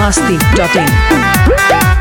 masti.in.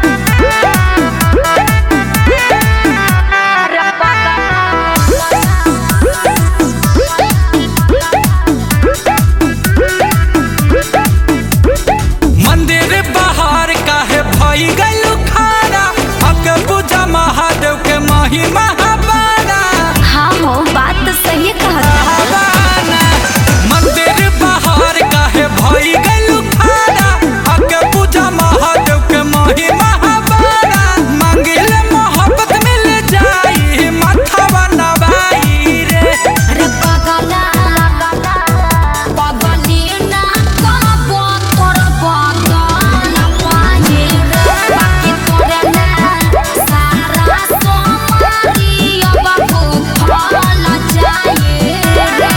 मंदिर बाहर काहे भई गइलू खारा अके पूजा महादेव के महिमा हबारा हाँ हो बात तो सही कहता हबाना मंदिर बाहर काहे भई गइलू खारा अके पूजा महादेव के महिमा हबारा मांगिल मोहब्बत मिल जाई माथा नवाई रे रे पगला पगली ना कहबो तोर बदन पाए रे बाकी तोरे ना सारा सोमारी अब भूखल जाए रे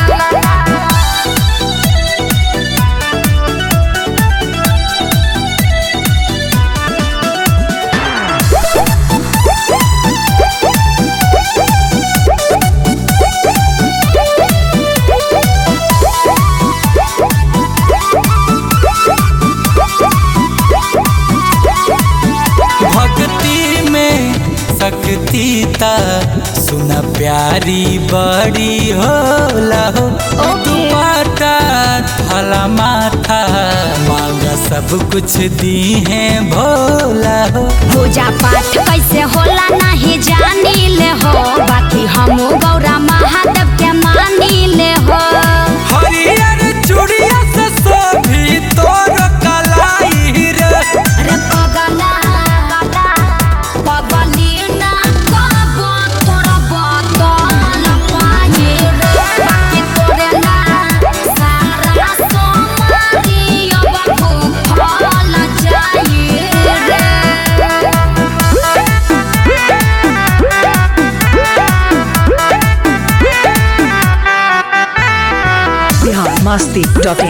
भक्ति में शक्ति ता सुन प्यारी बड़ी होला हो तू पाता थला माथा मांग सब कुछ दी है भोला हो पूजा पाठ कैसे होला नहीं जानी ले हो बाकी हम गौरा महादेव के मानी ले हो हरियर चूड़िया से सोभी तोर कलाई रे रे पगला पगली ना कहबो तोर बदन पाए रे बाकी तोरे ना सारा सोमारी अब भूखल जाए रे Bihar masti.in.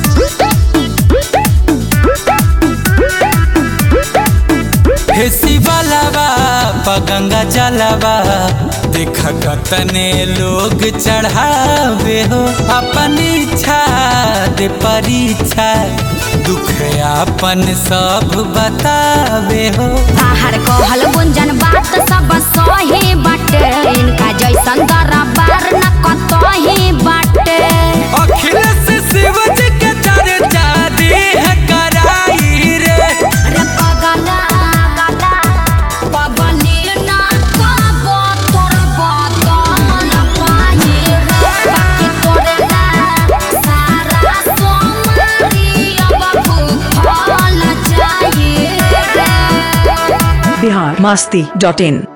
हे शिवलावा पगंगा जलावा देख कतने लोग चढ़ावे हो अपन इच्छा दे परीक्षा दुख अपन सब बतावे हो बाहर कहल गुंजन बात सब सही बाटे इनका जैसन दरबार न कतही बाटे अखिलेश शिव जी के चर्चा देह कराई रे रे पगला पगली ना कहबो तोर बदन पाए रे बाकी तोरे ना सारा सोमारी अब भूखल जाए रे Bihar masti.in.